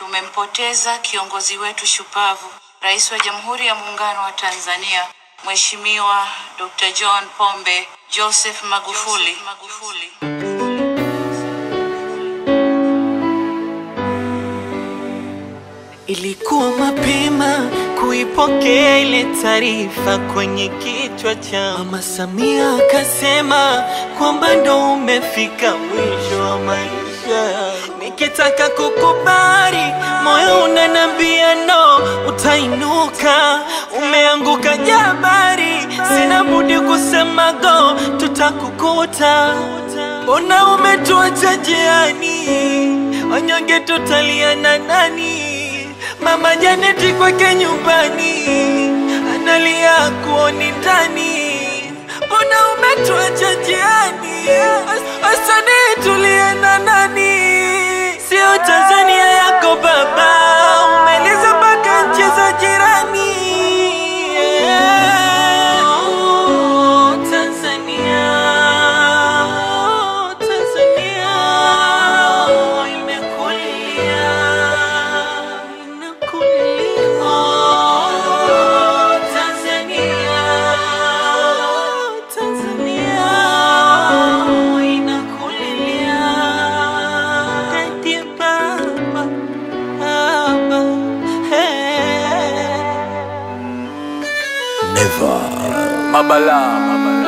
tumempoteza kiongozi wetu shupavu, Rais wa Jamhuri ya Muungano wa Tanzania, Mheshimiwa Dr. John Pombe Joseph Magufuli. Magufuli. Ilikuwa mapema kuipokea ile taarifa kwenye kichwa cha Mama Samia, akasema kwamba ndo umefika mwisho wa maisha. Nikitaka kukubali, moyo unanambia no, utainuka. Umeanguka jabari, sina budi kusema go, tutakukuta. Mbona umetuacha njiani, wanyonge tutalia na nani? Mama Janeti kwake nyumbani analia kuoni ndani, mbona umetuacha njiani? Asante, tulie na nani? Sio Tanzania yako baba, umeliza mpaka nchi za jirani. Oh, Tanzania, oh, Tanzania, oh, imekulia, inakulia. Oh, Tanzania, oh, Tanzania, oh, inakulia. Daddy, baba, baba, hey. Mabala, mabala.